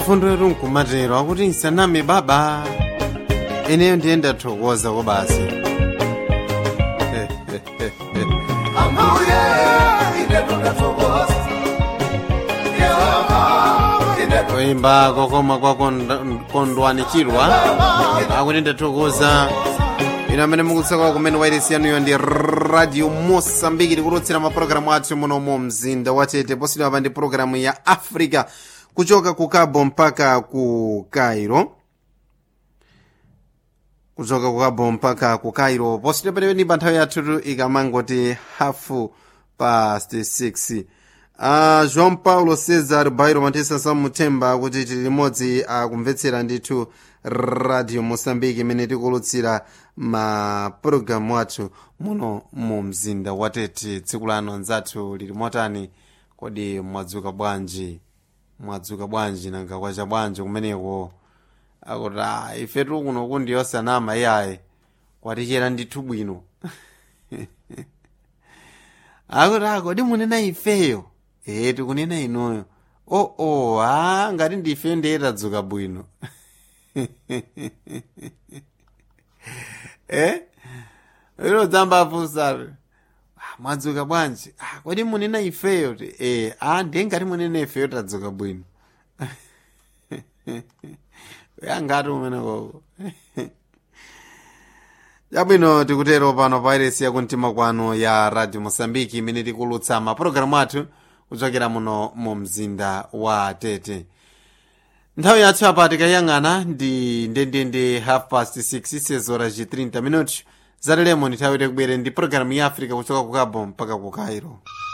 mfundo yetu nkumatero akuti nsaname baba ineyo ndiye ndathokoza ko basi ambuye ine tunathokoza yehova ine kuimba kokoma kwa Kond- kondwanichirwa akuti ndathokoza ino amene mukutsaka kumene wairesi yanuyo ndi radio mosambiki tikulutsira mapulogalamu athu muno mu mzinda watete posidwa pa ndi pulogalamu ya africa kuchoka ku cabo mpaka ku cairo kuchoka ku cabo mpaka ku cairo posidwa penepeni pa nthawi yathutu ikamangoti hafu past 6 uh, joão paulo cesar bairo matisa samuthemba kuti tili limodzi akumvetsera ndithu radio moçambique imene tikulutsira mapulogalamu athu muno mu mzinda watete tsiku lano anzathu lili motani kodi mwadzuka bwanji mwadzuka bwanji nanga kwacha bwanji kumeneko akuti "Ah, ifetu kuno kundi yosanama iyayi kwatichera ndithu bwino akuti akodi munena ifeyo ee tikunena inuyo o o a ngati ndifeyo ndiye tadzuka bwino eh ilo dzamba afunsabe mwadzuka bwanji "Ah, kodi munena ifeyo ti ee a ndiye ngati munena ifeyo tadzuka bwino yangati umene koko chabwino tikutero pano pa iresi yakumtima kwanu ya radio mosambiki imene tikulutsa mapulogalamu athu kuchokera muno mu mzinda wa tete nthawi yathu apa tikayang'ana ndi ndendende half past 6 sezora ci 30 minutos zatalemo nthawi tikubwere ndi pulogalamu ya africa kuchoka ku cabo mpaka ku cairo